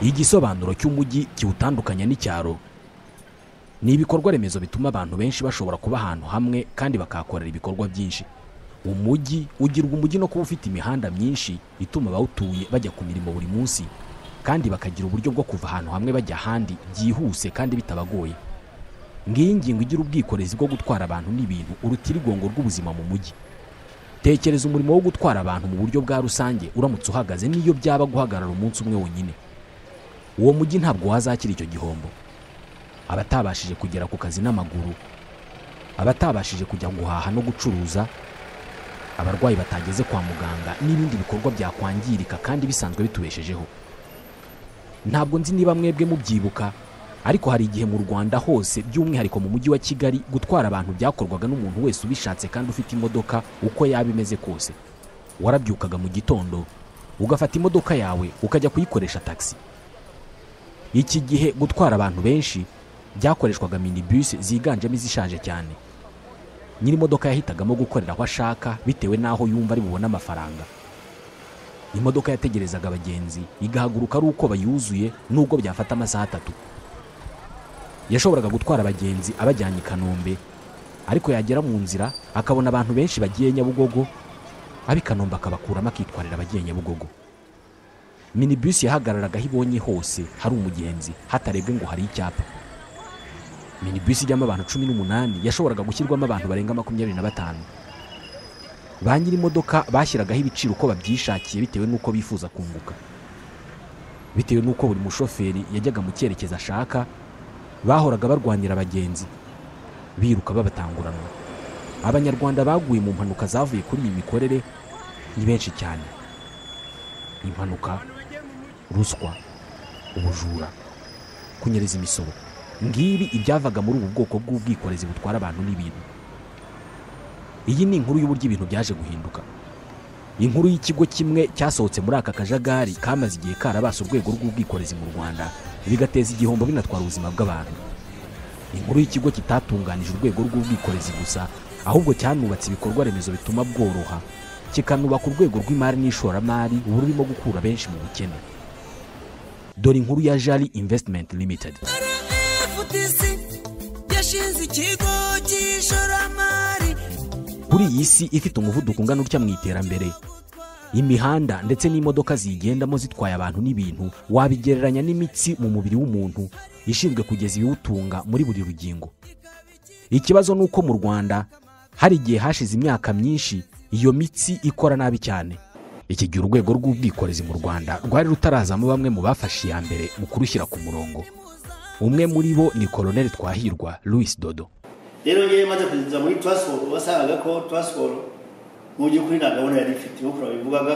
igisobanuro cy'umujyi kiwutandukanya n'icyaro ni ibikorwa remezo bituma abantu benshi bashobora kuba ahantu hamwe kandi bakahakorera ibikorwa byinshi umujyi ugirwa umujyi no kuba ufite imihanda myinshi ituma abawutuye bajya ku mirimo buri munsi kandi bakagira uburyo bwo kuva ahantu hamwe bajya ahandi byihuse kandi bitabagoye ngiyi ngingo igira ubwikorezi bwo gutwara abantu n'ibintu uruta irigongo rw'ubuzima mu mujyi tekereza umurimo wo gutwara abantu mu buryo bwa rusange uramutse uhagaze n'iyo byaba guhagarara umunsi umwe wonyine uwo mujyi ntabwo wazakira icyo gihombo abatabashije kugera ku kazi n'amaguru abatabashije kujya guhaha no gucuruza abarwayi batageze kwa muganga n'ibindi bikorwa byakwangirika kandi bisanzwe bitubeshejeho ntabwo nzi niba mwebwe mubyibuka ariko hari igihe mu rwanda hose by'umwihariko mu mujyi wa kigali gutwara abantu byakorwaga n'umuntu wese ubishatse kandi ufite imodoka uko yaba imeze kose warabyukaga mu gitondo ugafata imodoka yawe ukajya kuyikoresha taxi iki gihe gutwara abantu benshi byakoreshwaga minibus ziganjemo izishaje cyane nyir'imodoka yahitagamo gukorera aho ashaka bitewe n'aho yumva ari bubone amafaranga imodoka yategerezaga abagenzi igahaguruka ari uko bayuzuye nubwo byafata amasaha atatu yashoboraga gutwara abagenzi abajyanye i kanombe ariko yagera mu nzira akabona abantu benshi bagiye nyabugogo ab'i kanombe akabakuramo akitwarira abagiye nyabugogo minibus yahagararaga aho ibonye hose hari umugenzi hatarebwe ngo hari icyapa minibus ijyamo abantu cumi n'umunani yashoboraga gushyirwamo abantu barenga makumyabiri na batanu ba nyir'imodoka bashyiragaho ibiciro uko babyishakiye bitewe n'uko bifuza kunguka bitewe n'uko buri mushoferi yajyaga mu cyerekezo ashaka bahoraga barwanira abagenzi biruka babatanguranwa abanyarwanda baguye mu mpanuka zavuye kuri iyi mikorere ni benshi cyane impanuka ruswa ubujura kunyereza imisoro ngibi ibyavaga muri ubu bwoko bw'ubwikorezi butwara abantu n'ibintu iyi ni inkuru y'uburyo ibintu byaje guhinduka inkuru y'ikigo kimwe cyasohotse muri aka kajagari kamaze igihe karabase urwego rw'ubwikorezi mu rwanda bigateza igihombo binatwara ubuzima bw'abantu inkuru y'ikigo kitatunganije urwego rw'ubwikorezi gusa ahubwo cyanubatse ibikorwa remezo bituma bworoha kikanubaka urwego rw'imari n'ishoramari ubu rurimo gukura benshi mu bukene dore inkuru ya jari invesitimenti limitedi FTC yashinze ikigo cy'ishoramari kuri iyi si ifite umuvuduko ungana utya mu iterambere imihanda ndetse n'imodoka ziyigendamo zitwaye abantu n'ibintu wabigereranya n'imitsi mu mubiri w'umuntu ishinzwe kugeza ibiwutunga muri buri rugingo ikibazo ni uko mu rwanda hari igihe hashize imyaka myinshi iyo mitsi ikora nabi cyane iki gihe urwego rw'ubwikorezi mu rwanda rwari rutarazamo bamwe mu bafashe iya mbere mu kurushyira ku murongo umwe muri bo ni koloneli twahirwa louis dodo rero ngewe maze kugeza muri taransiporo wasangaga ko taransiporo mu by'ukuri nta gahunda yari ifite nk'uko babivugaga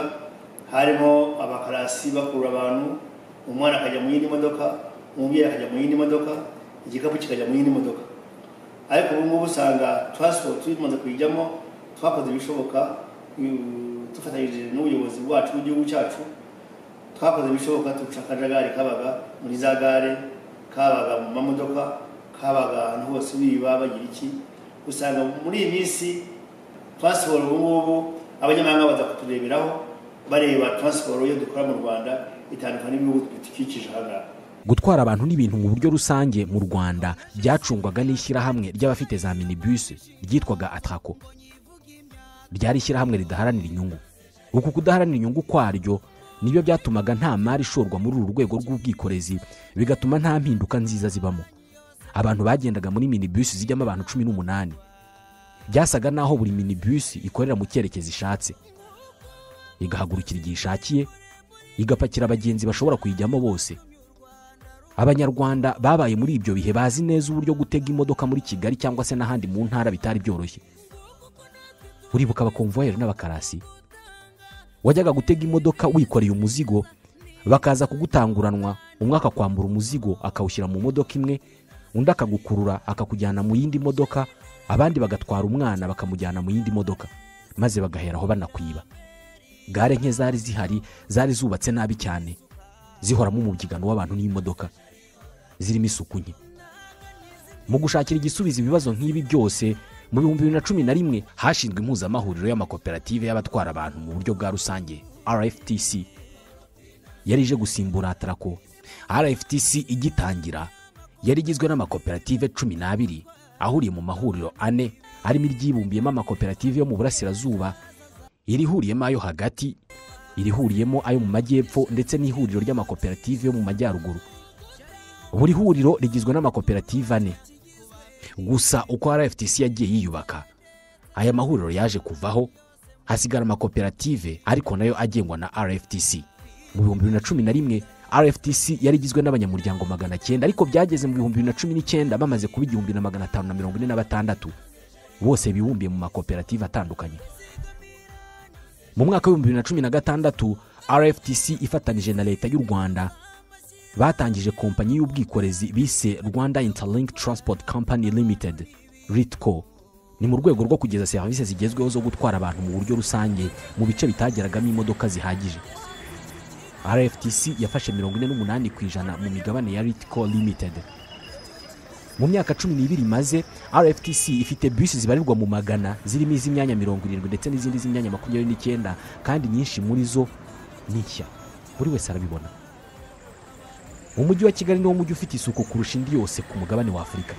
harimo abakarasi bakurura abantu umwana akajya mu yindi modoka umubyeyi akajya mu yindi modoka igikapu kikajya mu yindi modoka ariko ubu ngubu usanga taransiporo tumaze kuyijyamo twakoze ibishoboka mm, dufatanyije n'ubuyobozi bwacu bw'igihugu cyacu twakoze ibishoboka tuca akajagari kabaga muri za gare kabaga mu mamodoka kabaga ahantu hose biba bagira iki usanga muri iyi minsi taransiporo ubu ngubu abanyamahanga baza kutureberaho bareba taransiporo iyo dukora mu rwanda itandukanye n'ibihugu bidukikije aha ngaha gutwara abantu n'ibintu mu buryo rusange mu rwanda byacungwaga n'ishyirahamwe ry'abafite za minibus ryitwaga atrako ryari ishyirahamwe ridaharanira inyungu uku kudaharanira inyungu kwaryo nibyo byatumaga nta mari ishorwa muri uru rwego rw'ubwikorezi bigatuma nta mpinduka nziza zibamo abantu bagendaga muri minibus zijyamo abantu cumi n'umunani byasaga n'aho buri minibus ikorera mu cyerekezo ishatse igahagurukira igihe ishakiye igapakira abagenzi bashobora kuyijyamo bose abanyarwanda babaye muri ibyo bihe bazi neza uburyo gutega imodoka muri kigali cyangwa se n'ahandi mu ntara bitari byoroshye uribuka abakomvuwayeri n'abakarasi wajyaga gutega imodoka wikoreye umuzigo bakaza kugutanguranwa umwe akakwambura umuzigo akawushyira mu modoka imwe undi akagukurura akakujyana mu yindi modoka abandi bagatwara umwana bakamujyana mu yindi modoka maze bagaheraho banakwiba gare nke zari zihari zari zubatse nabi cyane zihoramo umubyigano w'abantu n'imodoka zirimo isuku nke mu gushakira igisubizo ibibazo nk'ibi byose mu bihumbi bibiri na cumi na rimwe hashinzwe impuzamahuriro y'amakoperative y'abatwara abantu mu buryo bwa rusange rftc yari ije gusimbura atarako rftc igitangira yari igizwe n'amakoperative cumi n'abiri ahuriye mu mahuriro ane arimo iryibumbiyemo amakoperative yo mu burasirazuba irihuriyemo ayo hagati irihuriyemo ayo mu majyepfo ndetse n'ihuriro ry'amakoperative yo mu majyaruguru buri huriro rigizwe n'amakoperative ane gusa uko rftc yagiye yiyubaka aya mahuriro yaje kuvaho hasigara amakoperative ariko nayo agengwa na rftc mu bihumbi bibiri na cumi na rimwe rftc yari igizwe n'abanyamuryango magana cyenda ariko byageze mu bihumbi bibiri na cumi n'icyenda bamaze kuba igihumbi na magana atanu na mirongo ine na batandatu bose bibumbiye mu makoperative atandukanye mu mwaka w'ibihumbi bibiri na cumi na gatandatu rftc ifatanije na leta y'u rwanda batangije kompanyi y'ubwikorezi bise rwanda interlink transport company limited ritco ni mu rwego rwo kugeza serivisi zigezweho zo gutwara abantu mu buryo rusange mu bice bitageragamo imodoka zihagije rftc yafashe mirongo ine n'umunani ku ijana mu migabane ya ritco limited mu myaka cumi n'ibiri imaze rftc ifite bisi zibarirwa mu magana zirimo iz'imyanya mirongo irindwi ndetse n'izindi z'imyanya makumyabiri n'icyenda kandi nyinshi muri zo ni nshya buri wese arabibona umujyi wa kigali niwo mujyi ufite isuku kurusha indi yose ku mugabane wa afurika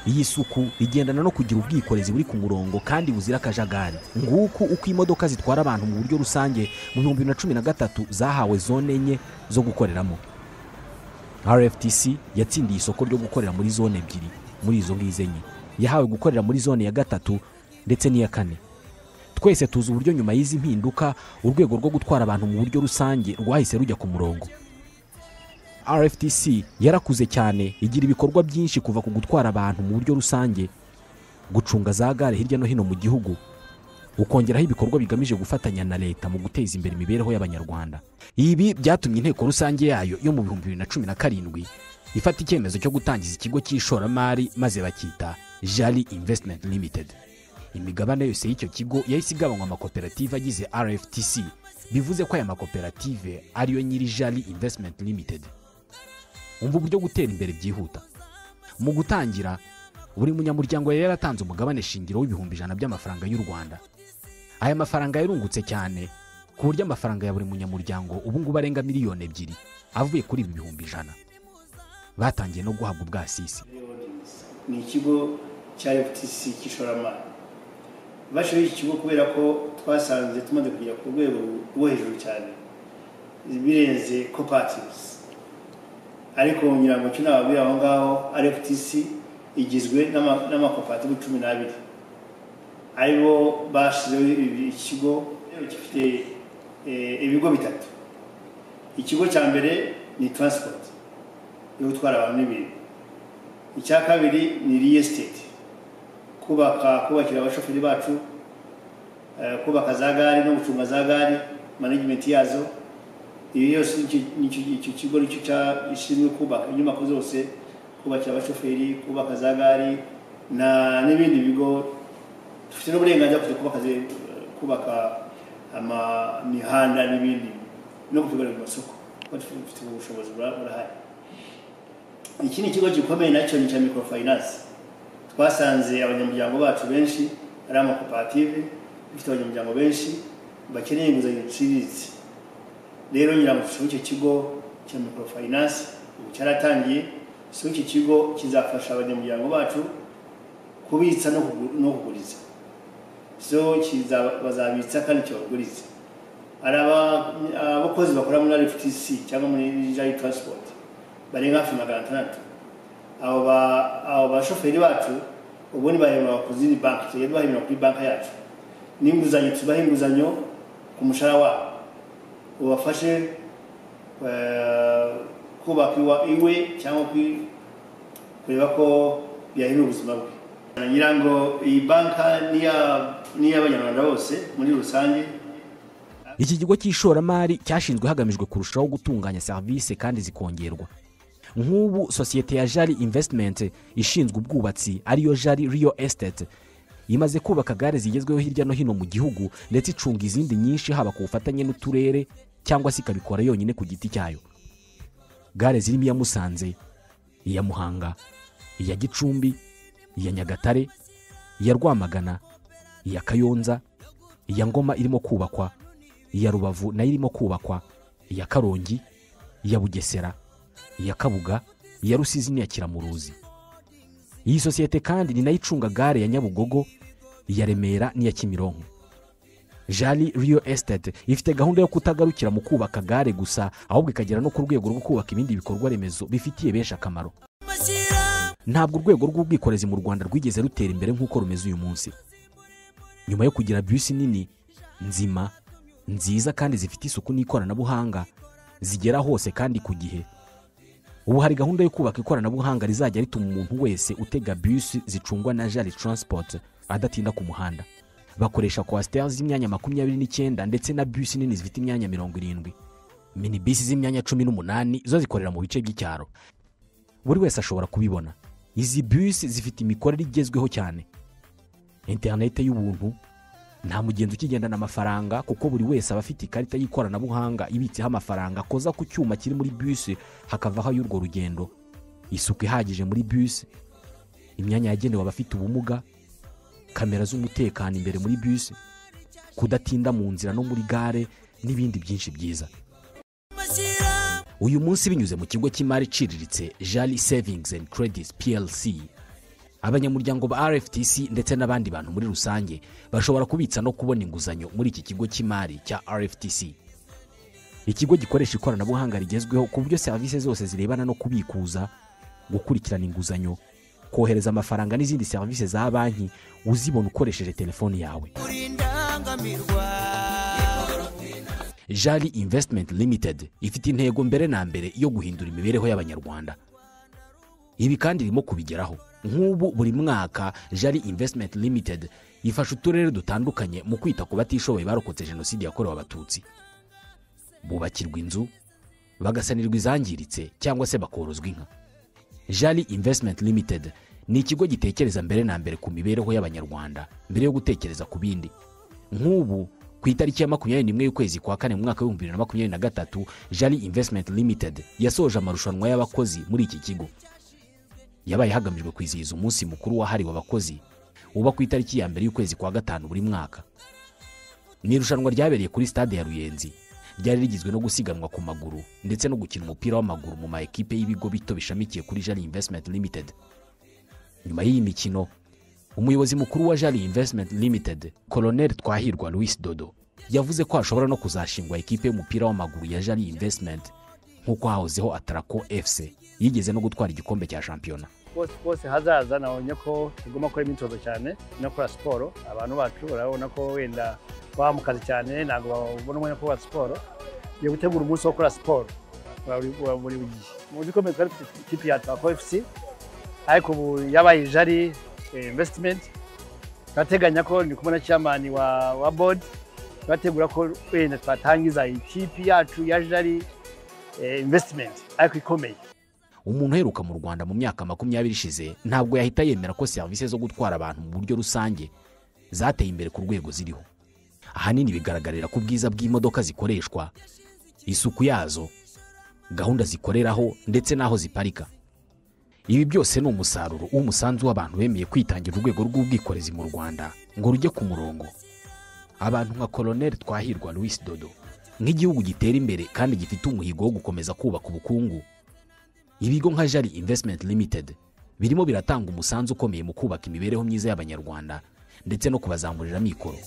iyi suku igendana no kugira ubwikorezi buri ku murongo kandi buzira akajagari nguku uko imodoka zitwara abantu mu buryo rusange mu bihumbi bibiri na cumi na gatatu zahawe zone enye zo gukoreramo rftc yatsindiye isoko ryo gukorera muri zone ebyiri muri izo ngizo enye yahawe gukorera muri zone ya gatatu ndetse n'iya kane twese tuzi uburyo nyuma y'izi mpinduka urwego rwo gutwara abantu mu buryo rusange rwahise rujya ku murongo rftc yarakuze cyane igira ibikorwa byinshi kuva ku gutwara abantu mu buryo rusange gucunga za gare hirya no hino mu gihugu ukongeraho ibikorwa bigamije gufatanya na leta mu guteza imbere imibereho y'abanyarwanda ibi byatumye inteko rusange yayo yo mu bihumbi bibiri na cumi na karindwi ifata icyemezo cyo gutangiza ikigo cy'ishoramari maze bakita jari invesitimenti limitedi imigabane yose y'icyo kigo yahise igabanywa amakoperative agize rftc bivuze ko aya makoperative ariyo nyiri jari invesitimenti limitedi umva uburyo gutera imbere byihuta mu gutangira buri munyamuryango yari yaratanze umugabane shingiro w'ibihumbi ijana by'amafaranga y'u rwanda aya mafaranga yarungutse cyane ku buryo amafaranga ya buri munyamuryango ubu ngubu arenga miliyoni ebyiri avuye kuri ibi bihumbi ijana batangiye no guhabwa ubwasisi ni ikigo cya ftc cy'ishoramari bashyiraho iki kigo kubera ko twasanze tumaze kugera ku rwego rwo hejuru cyane birenze kopativuzi ariko ngira ngo cyo nababwira aho ngaho rftc igizwe n'amakoperative cumi n'abiri aribo bashyizeho ikigo gifite ibigo bitatu ikigo cya mbere ni transport yo gutwara abantu n'ibintu icya kabiri ni real estate kubaka kubakira abashoferi bacu kubaka za gare no gucunga za gare management yazo iyo yose icyo kigo nicyo gishinzwe kubaka inyubako zose kubakira abashoferi kubaka za gare n'ibindi bigo dufite n'uburenganzira kujya kubaka kubaka imihanda n'ibindi no kutugarura amasoko kuko dufite ubushobozi burahari iki ni ikigo gikomeye nacyo ni icya microfinance twasanze abanyamuryango bacu benshi ari amakoperative dufite abanyamuryango benshi bakeneye inguzanyo ziciriritse rero nyirango ngo icyo kigo cya microfinance ubu cyaratangiye so iki kigo kizafasha abanyamuryango bacu kubitsa no kuguriza so bazabitsa kandi kibaguriza hari abakozi bakora muri rftc cyangwa muri jari transport barenga hafi magana atandatu abo bashoferi bacu ubundi bahembwa ku zindi banki tujya duhahembera kuri banki yacu n'inguzanyo tubaha inguzanyo ku mushahara wabo ubafashe kubaka iwe cyangwa kureba ko byahindura ubuzima bwe ngira ngo iyi banki ni iy'abanyarwanda bose muri rusange iki kigo cy'ishoramari cyashinzwe hagamijwe kurushaho gutunganya serivisi kandi zikongerwa nk'ubu sosiyete ya jari invesitimenti ishinzwe ubwubatsi ariyo jari riyo esiteti imaze kubaka gare zigezweho hirya no hino mu gihugu ndetse icunga izindi nyinshi haba ku bufatanye n'uturere cyangwa se ikabikora yonyine ku giti cyayo gare zirimo iya musanze iya muhanga iya gicumbi iya nyagatare iya rwamagana iya kayonza iya ngoma irimo kubakwa iya rubavu nayo irimo kubakwa iya karongi iya bugesera iya kabuga iya rusizi n'iya kiramuruzi iyi sosiyete kandi ni nayo icunga gare ya nyabugogo iya remera n'iya kimironko jari riyo esitete ifite gahunda yo kutagarukira mu kubaka gare gusa ahubwo ikagera no ku rwego rwo kubaka ibindi bikorwa remezo bifitiye benshi akamaro amashyira ntabwo urwego rw'ubwikorezi mu rwanda rwigeze rutera imbere nk'uko rumeze uyu munsi nyuma yo kugira bisi nini nzima nziza kandi zifite isuku n'ikoranabuhanga zigera hose kandi ku gihe ubu hari gahunda yo kubaka ikoranabuhanga rizajya rituma umuntu wese utega bisi zicungwa na jari taransipoti adatinda ku muhanda bakoresha kwasiteri z'imyanya makumyabiri n'icyenda ndetse na bisi nini zifite imyanya mirongo irindwi mini bisi z'imyanya cumi n'umunani zo zikorera mu bice by'icyaro buri wese ashobora kubibona izi bisi zifite imikorere igezweho cyane interinete y'ubuntu nta mugenzi ukigendana amafaranga kuko buri wese aba afite ikarita y'ikoranabuhanga ibitseho amafaranga akoza ku cyuma kiri muri bisi hakavaho ay'urwo rugendo isuku ihagije muri bisi imyanya yagenewe abafite ubumuga kamera z'umutekano imbere muri bisi kudatinda mu nzira no muri gare n'ibindi byinshi byiza amashyira uyu munsi binyuze mu kigo cy'imari iciriritse jari sevingizi endi keredisi plc abanyamuryango ba rftc ndetse n'abandi bantu muri rusange bashobora kubitsa no kubona inguzanyo muri iki kigo cy'imari cya rftc ikigo gikoresha ikoranabuhanga rigezweho ku buryo serivisi zose zirebana no kubikuza gukurikirana inguzanyo kohereza amafaranga n'izindi serivisi za banki uzibona ukoresheje telefoni yawe uri indangamirwa jari invesitimenti limitedi ifite intego mbere na mbere yo guhindura imibereho y'abanyarwanda ibi kandi irimo kubigeraho nk'ubu buri mwaka jari invesitimenti limitedi ifasha uturere dutandukanye mu kwita ku batishoboye barokotse jenoside yakorewe abatutsi bubakirwa inzu bagasanirwa izangiritse cyangwa se bakorozwa inka jari invesitimenti limitedi ni ikigo gitekereza mbere na mbere ku mibereho y'abanyarwanda mbere yo gutekereza ku bindi nk'ubu ku itariki ya makumyabiri n'imwe y'ukwezi kwa kane mu mwaka w'ibihumbi bibiri na makumyabiri na gatatu jari invesitimenti limitedi yasoje amarushanwa y'abakozi muri iki kigo yabaye hagamijwe kwizihiza umunsi mukuru wahariwe abakozi uba ku itariki ya mbere y'ukwezi kwa gatanu buri mwaka ni irushanwa ryabereye kuri stade ya ruyenzi ryari rigizwe no gusiganwa ku maguru ndetse no gukina umupira w'amaguru mu ma ekipe y'ibigo bito bishamikiye kuri jari invesitimenti limitedi nyuma y'iyi mikino umuyobozi mukuru wa jari invesitimenti limitedi koloneli twahirwa louis dodo yavuze ko hashobora no kuzashingwa ikipe y'umupira w'amaguru ya jari invesitimenti nk'uko hahozeho atarako fc yigeze no gutwara igikombe cya shampiyona bose bose hazaza nabonye ko tugomba gukora imyitozo cyane no gukora siporo abantu bacu urabona ko wenda baba mu kazi cyane ntabwo babona umwanya wo gukora siporo yo gutegura umunsi wo gukora siporo wa buri wa buri gihe mu bikomeye twari dufite ikipe ya twako efuse ariko ubu yabaye jari invesitimenti turateganya ko ndi kumwe na cyamani wa wa bodi turategura ko wenda twatangiza ikipe yacu ya jari invesitimenti ariko ikomeye umuntu uheruka mu rwanda mu myaka makumyabiri ishize ntabwo yahita yemera ko serivisi zo gutwara abantu mu buryo rusange zateye imbere ku rwego ziriho ahanini bigaragarira ku bwiza bw'imodoka zikoreshwa isuku yazo gahunda zikoreraho ndetse n'aho ziparika ibi byose ni umusaruro w'umusanzu w'abantu bemeye kwitangira urwego rw'ubwikorezi mu rwanda ngo rujye ku murongo abantu nka koloneli twahirwa louis dodo nk'igihugu gitera imbere kandi gifite umuhigo wo gukomeza kubaka ubukungu ibigo nka jari invesitimenti limitedi birimo biratanga umusanzu ukomeye mu kubaka imibereho myiza y'abanyarwanda ndetse no kubazamurira amikoro